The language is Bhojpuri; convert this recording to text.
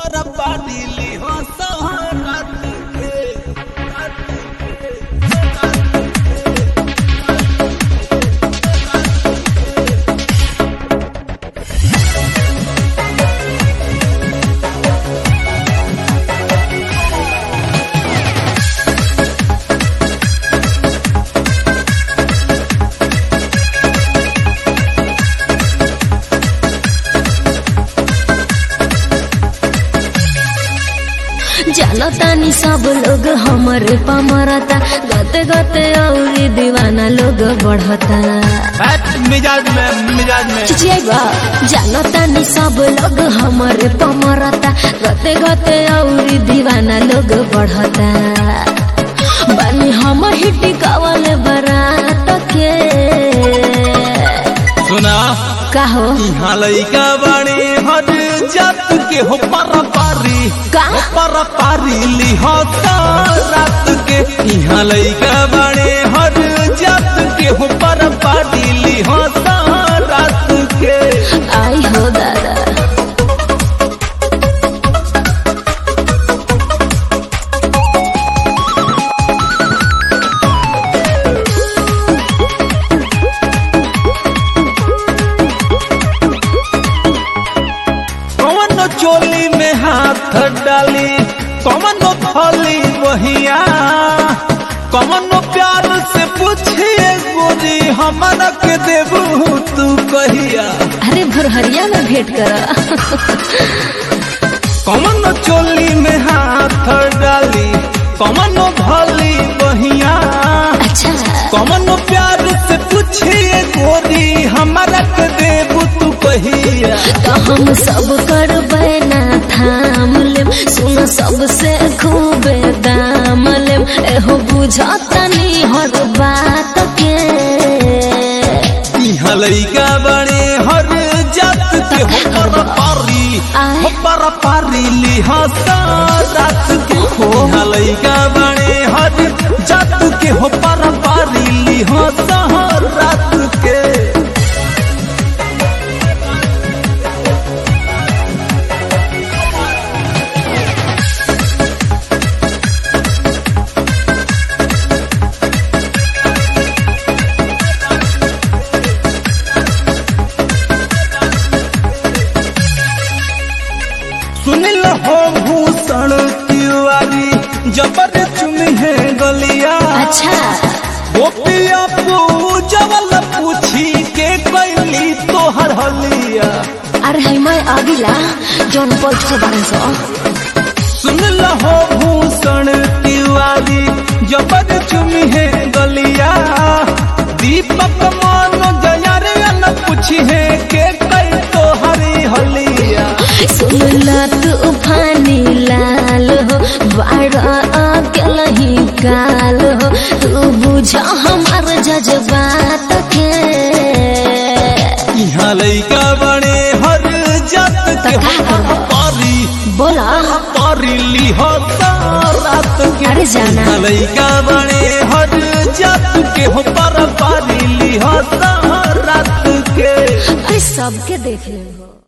पर पानी ली हो रात के रात के जानतानी सब लोग हमरे पमरता गते गते औरी दीवाना लोग बढ़ता बैठ मिजाज में मिजाज में चिचियाइबा जानतानी सब लोग हमरे पमरता गते गते औरी दीवाना लोग बढ़ता बानी हम हिटी कवल बरात के सुना काहो यहाँ लइका बाणी हर जात के हो पर पारी का हो पर पारी ली हो रात के यहाँ लइका बाणी हर जात के हो पर पारी ली हो रात के आई हो दादा कौन चोली में हाथ डाली कौन थली वहिया कौन प्यार से पूछिए गोरी हमारा के देबू तू कहिया अरे भुरहरिया में भेंट करा कौन चोली में हाथ डाली कौन भली बहिया अच्छा कौन प्यार से पूछिए गोरी हमारा के देबू तू कहिया तो हम सब करबै ना थाम लेम सुन सबसे खूबे दाम लेम एहो बुझतनी हर बात के यहाँ लइका बड़े हर जात के हो पर पारी आय। हो पर पारी लिहाजा रात के हो यहाँ लइका बड़े हर जात के हो पर पारी लिहाजा रात के सुनिल हो भूषण तिवारी जबर चुनी है गलिया अच्छा गोपिया पूजवल पूछी के कैली तोहर हलिया अरे है मैं अगिला जौन पल्ट से बारह सौ सुन लहो भूषण तिवारी जबर चुमी है गलिया दीपक मान जया रे न पूछी है के कई तो हरी हलिया सुनला तू फानी लाल हो बारह अकेला ही काल हो तू बुझ हमार जज्बात के यहाँ लइका बने हर जात के तो का करबो? पारी बोला पारी ली हो रात के अरे जाना। यहाँ लइका बने हर जात के हो पर पारी ली हो रात के अरे सबके देख ले हो